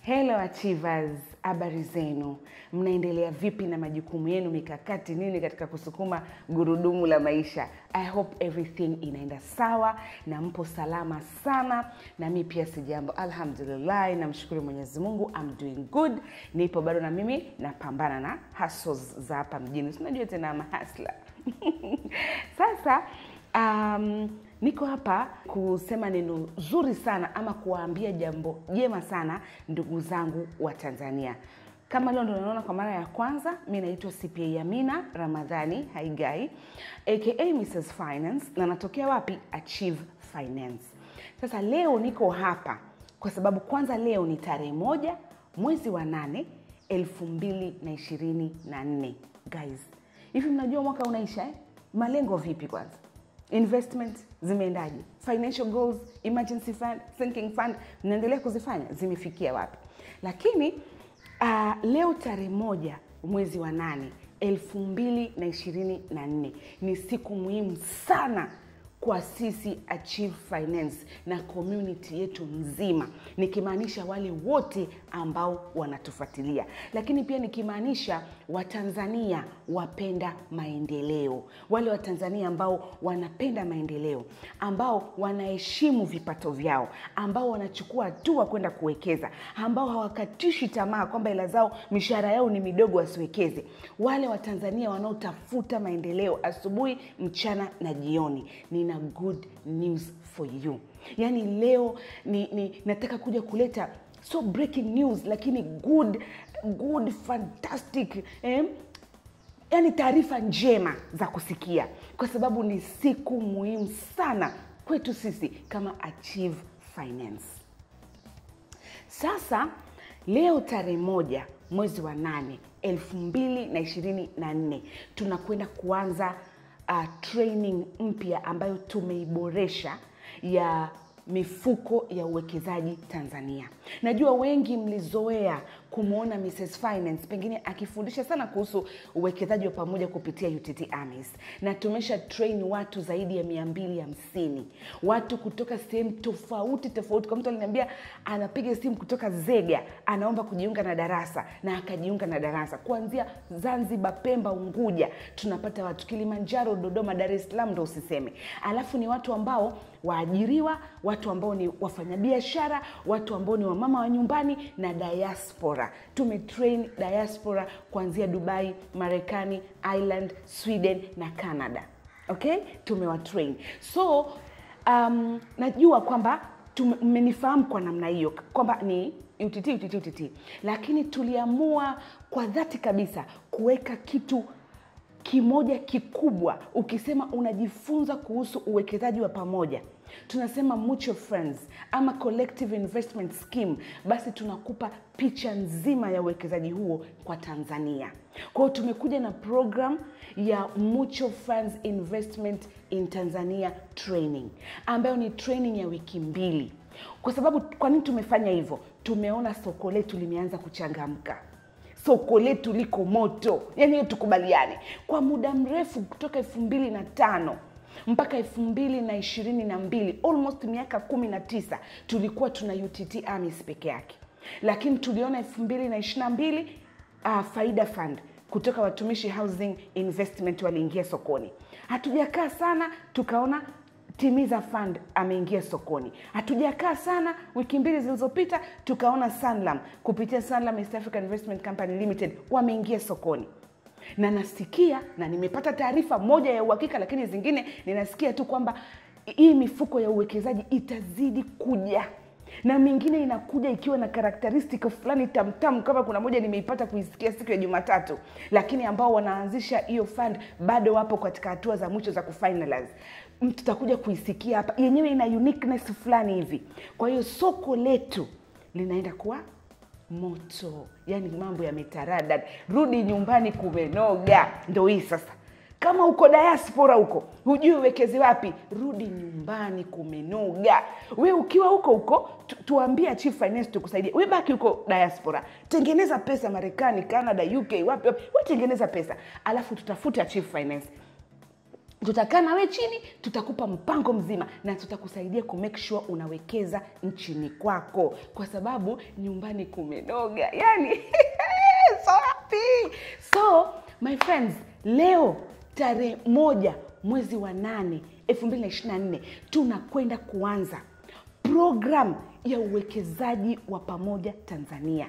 Hello achievers, habari zenu? Mnaendelea vipi na majukumu yenu, mikakati nini katika kusukuma gurudumu la maisha? I hope everything inaenda sawa na mpo salama sana, na mi pia sijambo, alhamdulillah. Namshukuru Mwenyezi Mungu, I'm doing good. Nipo bado na mimi napambana na hustles za hapa mjini, tunajua tena mahasla sasa um, niko hapa kusema neno zuri sana ama kuwaambia jambo jema sana ndugu zangu wa Tanzania. Kama leo ndo naona kwa mara ya kwanza, mi naitwa CPA Amina Ramadhani Haigai aka Mrs Finance na natokea wapi? Achieve Finance. Sasa leo niko hapa kwa sababu kwanza leo ni tarehe moja mwezi wa nane elfu mbili na ishirini na nne. Guys, hivi mnajua mwaka unaisha eh? Malengo vipi kwanza? investment zimeendaje? Financial goals, emergency fund, sinking fund, mnaendelea kuzifanya, zimefikia wapi? Lakini uh, leo tarehe moja mwezi wa nane elfu mbili na ishirini na nne ni siku muhimu sana kwa sisi Achieve Finance na community yetu nzima, nikimaanisha wale wote ambao wanatufuatilia, lakini pia nikimaanisha Watanzania wapenda maendeleo, wale Watanzania ambao wanapenda maendeleo, ambao wanaheshimu vipato vyao, ambao wanachukua hatua kwenda kuwekeza, ambao hawakatishi tamaa kwamba hela zao mishahara yao ni midogo wasiwekeze, wale Watanzania wanaotafuta maendeleo asubuhi, mchana na jioni. Nina good news for you. Yaani leo ni, ni nataka kuja kuleta so breaking news lakini good good fantastic eh? Yaani taarifa njema za kusikia, kwa sababu ni siku muhimu sana kwetu sisi kama Achieve Finance. Sasa leo tarehe moja mwezi wa nane elfu mbili na ishirini na nne tunakwenda kuanza uh, training mpya ambayo tumeiboresha ya mifuko ya uwekezaji Tanzania. Najua wengi mlizoea kumwona Mrs Finance pengine akifundisha sana kuhusu uwekezaji wa pamoja kupitia UTT AMIS, na tumesha train watu zaidi ya mia mbili hamsini watu kutoka sehemu tofauti tofauti. Kwa mtu aliniambia anapiga simu kutoka Zega, anaomba kujiunga na darasa na akajiunga na darasa kuanzia Zanzibar, Pemba, Unguja, tunapata watu Kilimanjaro, Dodoma, Dar es Salaam ndo usiseme. Alafu ni watu ambao waajiriwa, watu ambao ni wafanyabiashara, watu ambao ni wamama wa nyumbani na diaspora. Tumetrain diaspora kuanzia Dubai, Marekani, Ireland, Sweden na Canada. Okay, tumewatrain so um, najua kwamba mmenifahamu kwa namna hiyo kwamba ni UTT, UTT, UTT, lakini tuliamua kwa dhati kabisa kuweka kitu kimoja kikubwa. Ukisema unajifunza kuhusu uwekezaji wa pamoja, tunasema mutual funds ama collective investment scheme, basi tunakupa picha nzima ya uwekezaji huo kwa Tanzania. Kwa hiyo tumekuja na program ya mutual funds investment in Tanzania training, ambayo ni training ya wiki mbili. Kwa sababu kwa nini tumefanya hivyo? Tumeona soko letu limeanza kuchangamka soko letu liko moto, yani hiyo tukubaliane. Kwa muda mrefu kutoka elfu mbili na tano mpaka elfu mbili na ishirini na mbili almost miaka kumi na tisa tulikuwa tuna UTT AMIS peke yake, lakini tuliona elfu mbili na ishirini na mbili uh, Faida Fund kutoka Watumishi Housing Investment waliingia sokoni. Hatujakaa sana tukaona Timiza Fund ameingia sokoni. Hatujakaa sana, wiki mbili zilizopita tukaona Sanlam kupitia Sanlam East African Investment Company Limited wameingia sokoni, na nasikia na nimepata taarifa moja ya uhakika, lakini zingine ninasikia tu kwamba hii mifuko ya uwekezaji itazidi kuja na mingine inakuja ikiwa na karakteristika fulani tamtamu, kama kuna moja nimeipata kuisikia siku ya Jumatatu, lakini ambao wanaanzisha hiyo fund bado wapo katika hatua za mwisho za kufinalize. Tutakuja kuisikia hapa, yenyewe ina uniqueness fulani hivi. Kwa hiyo soko letu linaenda kuwa moto, yani mambo yametaradad, rudi nyumbani kumenoga. Ndo hii sasa kama uko diaspora huko hujui uwekeze wapi, rudi nyumbani kumenoga. We ukiwa huko huko tu, tuambie Chief Finance tukusaidia. We baki huko diaspora, tengeneza pesa Marekani, Canada, UK, wapi wapi, we tengeneza pesa, alafu tutafute Chief Finance tutakaa nawe chini tutakupa mpango mzima na tutakusaidia ku make sure unawekeza nchini kwako kwa sababu nyumbani kumenoga yani so happy so my friends leo tarehe moja mwezi wa nane 2024 tunakwenda kuanza program ya uwekezaji wa pamoja tanzania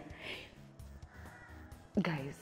guys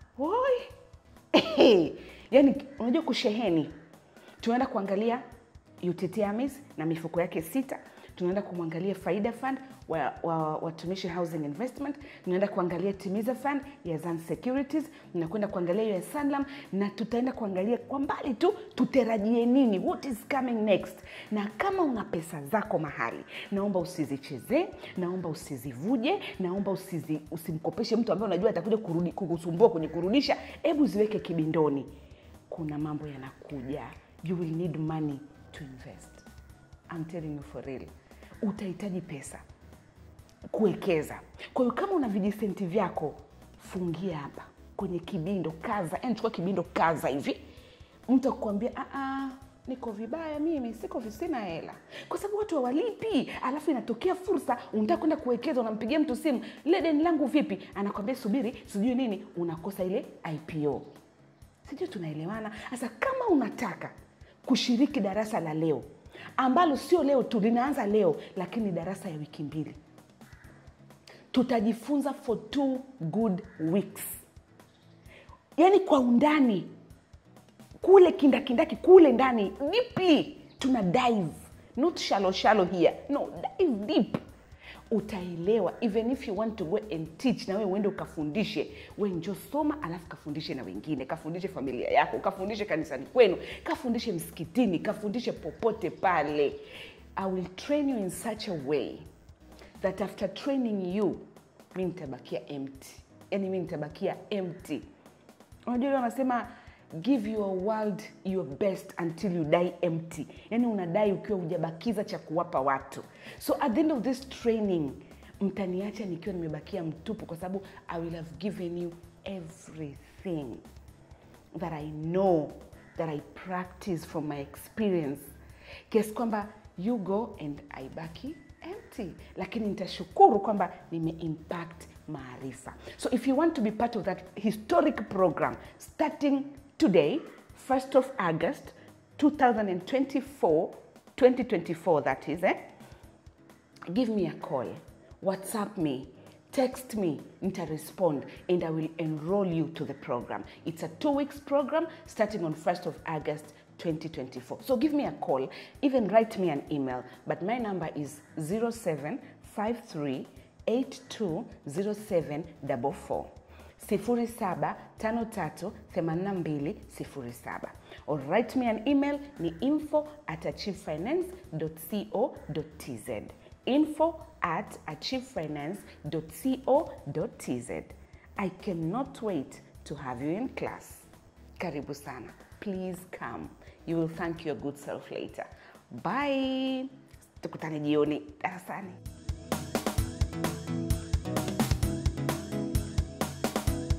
Woi. yani unajua kusheheni tunaenda kuangalia UTT AMIS na mifuko yake sita tunaenda kumwangalia faida fund wa, wa watumishi housing investment tunaenda kuangalia timiza fund ya Zan securities tunakwenda kuangalia hiyo ya sanlam na tutaenda kuangalia kwa mbali tu tutarajie nini what is coming next na kama una pesa zako mahali naomba usizichezee naomba usizivuje naomba usizi, usimkopeshe mtu ambaye unajua atakuja kurudi kukusumbua kwenye kurudisha hebu ziweke kibindoni kuna mambo yanakuja you will need money to invest I'm telling you for real utahitaji pesa kuwekeza kwa hiyo kama una vijisenti vyako fungia hapa kwenye kibindo kaza yani chukua kibindo kaza hivi mtu akuambia "Ah, niko vibaya mimi siko vi- sina hela kwa sababu watu hawalipi alafu inatokea fursa unataka kwenda kuwekeza unampigia mtu simu lile deni langu vipi anakwambia subiri sijui nini unakosa ile ipo sijui tunaelewana sasa kama unataka kushiriki darasa la leo ambalo sio leo tu linaanza leo lakini ni darasa ya wiki mbili tutajifunza for two good weeks yaani kwa undani kule kindakindaki kule ndani deeply tuna dive not shallow shallow here no dive deep utaelewa even if you want to go and teach na wewe uende ukafundishe we njo soma alafu kafundishe na wengine kafundishe familia yako kafundishe kanisani kwenu kafundishe msikitini kafundishe popote pale i will train you in such a way that after training you mi nitabakia empty yani mi nitabakia empty unajua ile wanasema give your world your best until you die empty yani unadai ukiwa hujabakiza cha kuwapa watu so at the end of this training mtaniacha nikiwa nimebakia mtupu kwa sababu i will have given you everything that i know that i practice from my experience kiasi kwamba you go and i baki empty lakini nitashukuru kwamba nimeimpact maarifa so if you want to be part of that historic program starting today 1st of august 2024 2024 that is eh? give me a call whatsapp me text me nita-respond and i will enroll you to the program it's a two weeks program starting on 1st of august 2024 so give me a call even write me an email but my number is 0753820744 07538207 or write me an email ni info at achievefinance.co.tz info at achievefinance.co.tz i cannot wait to have you in class karibu sana please come you will thank your good self later bye tukutane jioni darasani